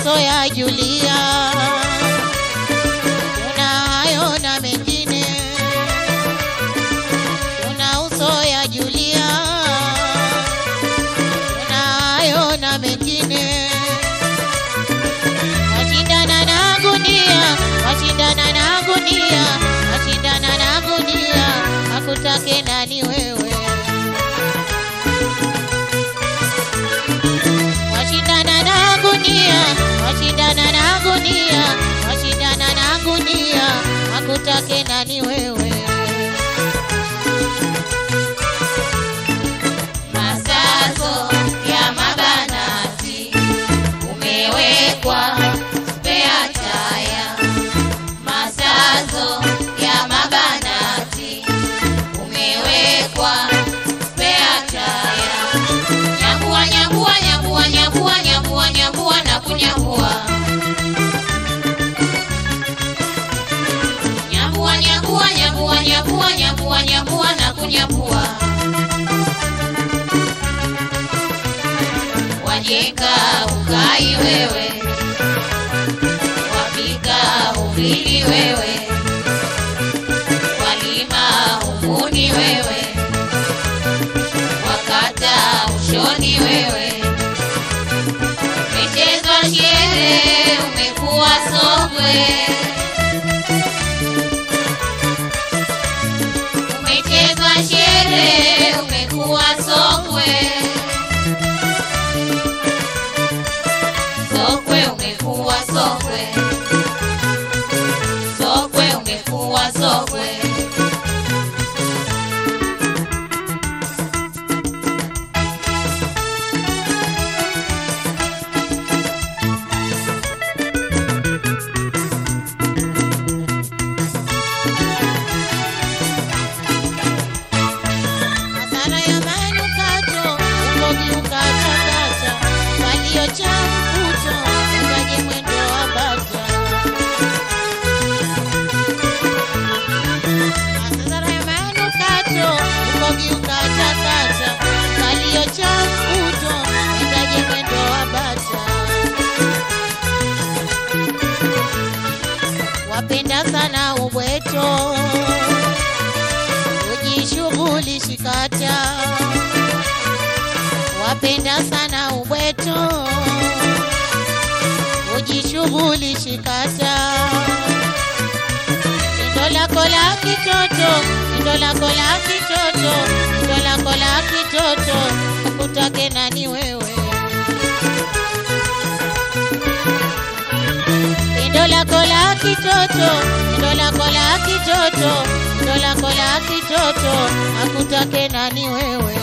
usoyajulia. Una hayo na mengine, una usoyajulia. Una hayo na mengine, washindana na gunia, washindana na gunia, washindana na gunia, akutake nani wewe? washindana na gunia, washindana na gunia, washindana na gunia, akutake nani wewe? Masazo ya mabanati umewekwa spea taya. Masazo ya mabanati umewekwa spea taya. Nyambua, nyambua, nyambua, nyambua, nyambua, nyambua na kunyambua. Nyambua, nyambua, nyambua, nyambua, nyambua, nyambua na kunyambua. Wajenga ukai wewe, wapika ubili wewe, walima uvuni wewe, wakata ushoni wewe, umechezwa shere, umekuwa sokwe, umechezwa shere, umekuwa sokwe. Sokwe umekuwa sokwe, sokwe umekuwa sokwe. Hasara ya manukato, ukogi ukatakata, walio cha mvuto, ukaje mwendo wa bata. Hasara ya manukato, ukogi ukatakata, walio cha mvuto, ukaje mwendo wa bata. Wapenda sana ubweto ujishughulishi kata, wapenda sana ubweto, ujishughulishi kata. Tendo lako la kitoto, tendo lako la kitoto, tendo lako la kitoto, akutake nani wewe? Tendo lako la kitoto, tendo lako la kitoto, tendo lako la kitoto, akutake nani wewe?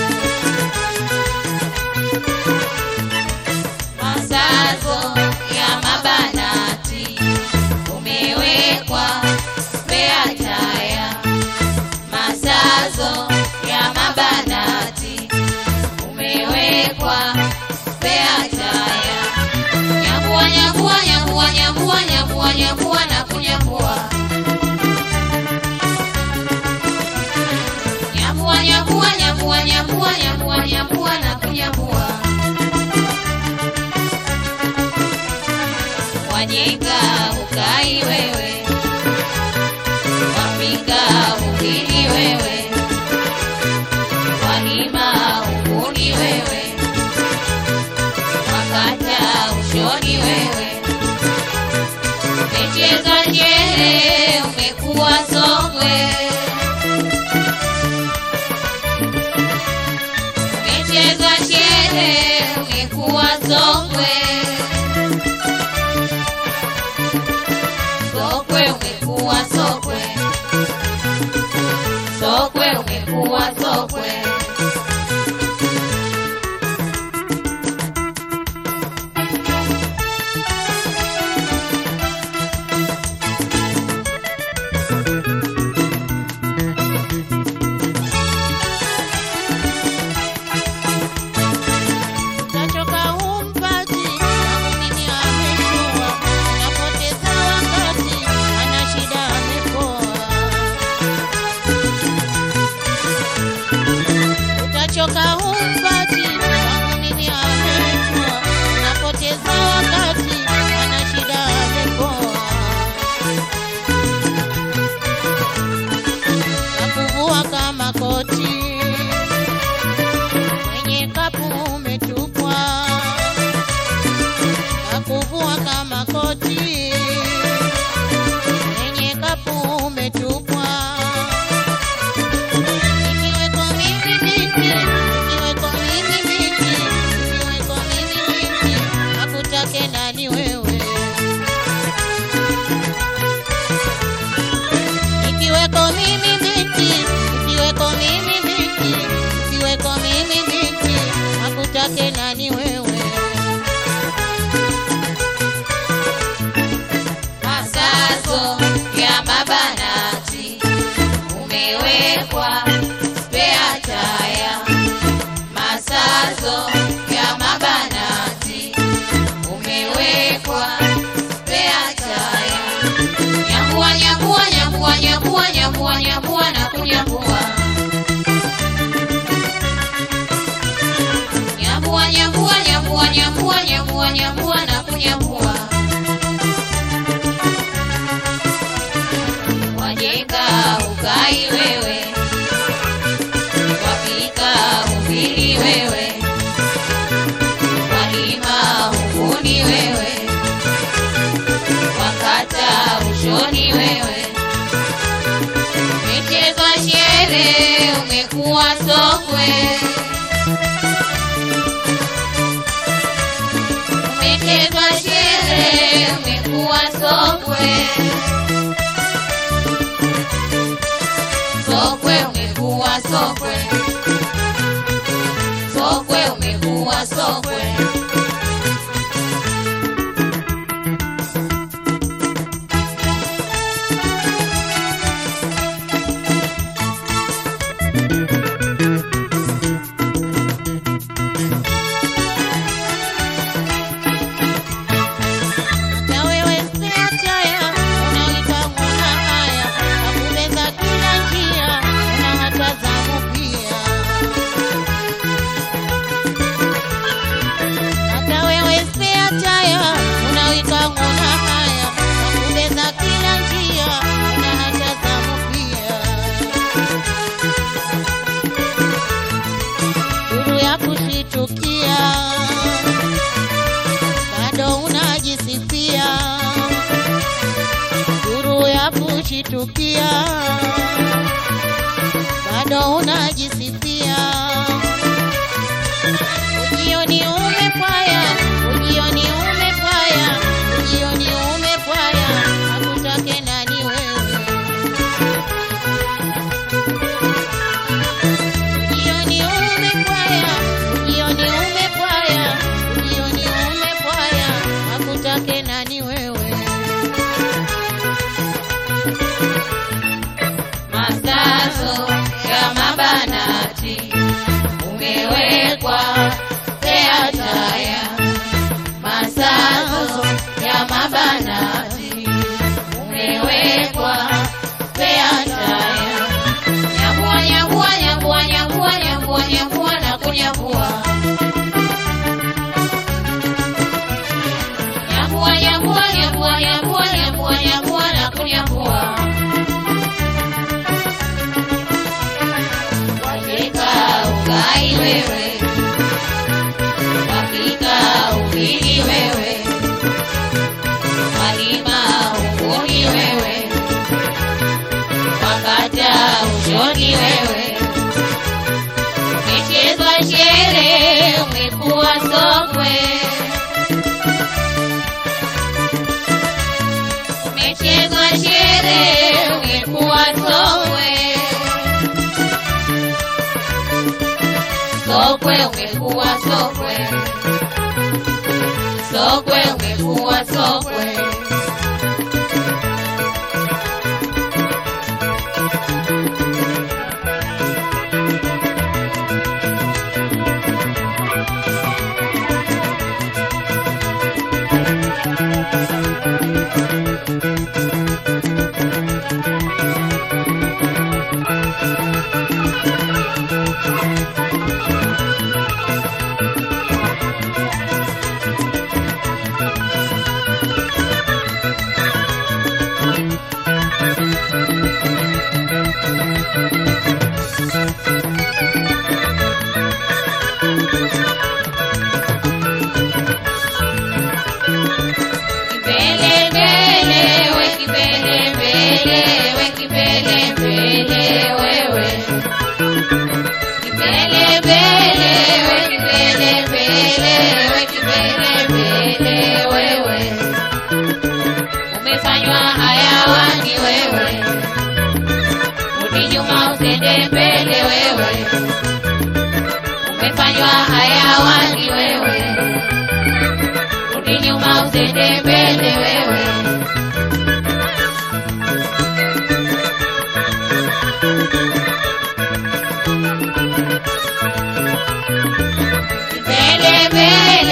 Masazo ya mabanati umewekwa spea taya. Masazo ya mabanati umewekwa spea taya. Nyambua, nyambua, nyambua, nyambua, nyambua, nyambua na kunyambua. Nyambua, nyambua, nyambua, nyambua, nyambua, nyambua na kunyambua. Wajenga ukai wewe, wapika ugini wewe, walima uguni wewe, wakata ushoni wewe, umecheza nyere, umekuwa sokwe, umecheza shere, umekuwa sokwe. Sokwe umekuwa sokwe, sokwe umekuwa sokwe. Utachoka humpati, na mumini ameshua, unapoteza wakati, ana shida amepoa. Nyambua, nyambua, nyambua, nyambua na kunyambua. Nyambua, nyambua, nyambua, nyambua, nyambua, nyambua na kunyambua. Wajeka ukai wewe, wapika ubili wewe, walima uvuni wewe, wakata ushoni wewe, michezo shere umekuwa sokwe, umechezwa shere umekuwa sokwe. Sokwe umekuwa sokwe, sokwe umekuwa sokwe. Na wewe spea chaya, unaita mwana haya, akubeza kila njia, una hata zamu pia. Hata wewe spea chaya, unaita mwana haya, akubeza kila njia, una hata zamu pia. Duru ya kushitukia bado unajisifia, duru ya kushitukia, bado unajisifia. Ujioni umepwaya, ujioni umepwaya, ujioni umepwaya, akutake nani wewe? Ujioni umepwaya, ujioni umepwaya, ujioni umepwaya, akutake nani wewe? Masazo ya mabanati umewekwa pea taya. Masazo ya mabanati umewekwa pea taya. Nyambua, nyambua, nyambua, nyambua, nyambua, nyambua na kunyambua. Nyambua, nyambua, nyambua, nyambua, nyambua, nyambua na kunyambua. Wajeka ugai wewe, wapika ubili wewe, walima uvuni wewe, wakata ushoni wewe, umechezwa shere umekuwa sokwe, umechezwa shere umekuwa sokwe. Sokwe umekuwa sokwe, sokwe umekuwa sokwe. Kipele mbele we kipele mbele we kipele mbele wewe. Kipele mbele we kipele mbele we kipele mbele wewe. Umefanywa hayawani wewe. Rudi nyuma usende mbele wewe. Umefanywa hayawani wewe. Rudi nyuma usende mbele wewe. Mbele mbele